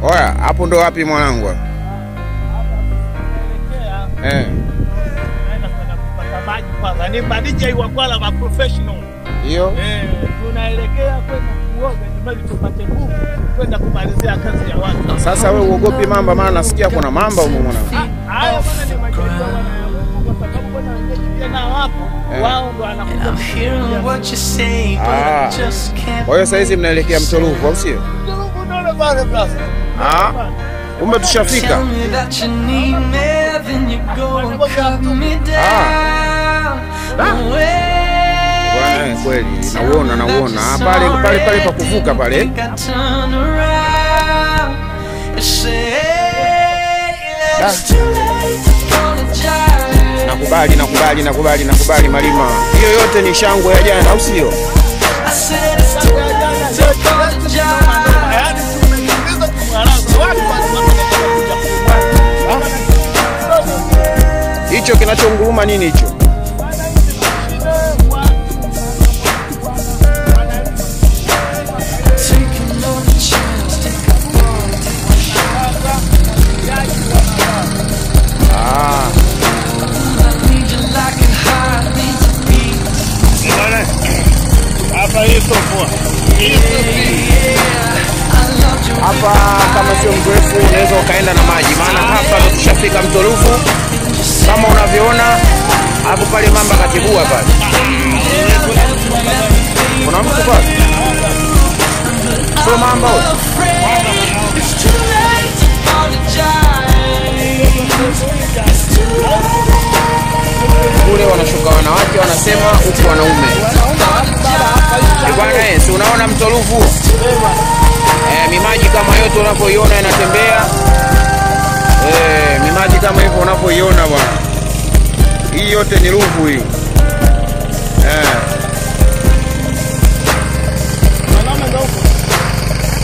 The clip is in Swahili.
Oya, hapo ndo wapi mwanangu? Hapa tunaelekea Eh, naenda kwenda kupata maji kwanza. Ni madija wa kwala ma professional. hiyo Eh, tunaelekea kwenda kuoga ili tupate nguvu kwenda kumalizia kazi ya watu. sasa. We uogopi mamba? Maana nasikia kuna mamba huko mwanangu. Haya bwana ni majirani wana kwa sababu bwana wenyeji pia nao hapo. Eh. Wao ndo wanakuja. I'm hearing what you say, but Ah. I just can't. Kwa hiyo saa hizi mnaelekea Mtoluvu, au sio? Unaona bwana brother. Ah, kumbe tushafika. Tell me that you need me, then you go and cut me down. Away. Bwana eh, kweli nauona, nauona Ah, pale pale pale pa kuvuka pale. Think I turn around and say, it's too late to apologize. Nakubali, nakubali, nakubali, nakubali Malima. Hiyo yote ni shangwe ya jana, au sio? I said it's too late to apologize. Yaani tumeingiza kumwaraza watu wanakuja Hicho kinachonguruma nini hicho? Taking no chance, take a fall. Ah, I need you like a heart needs a beat. Hapa hii sofua. hapa kama sio mrefu unaweza ukaenda na maji, maana hapa ndo tushafika Mtoluvu kama unavyoona hapo pale, mamba katibua pale. Kuna mtu pale, sio mamba huyo. It's too late to apologize. It's too late. kule wanashuka wanawake wanasema huku wanaume Eh, bwana eh, si unaona mtoluvu eh, mimaji kama yote unavyoiona inatembea eh, mimaji kama hivyo unavyoiona bwana hii yote ni ruvu hii eh.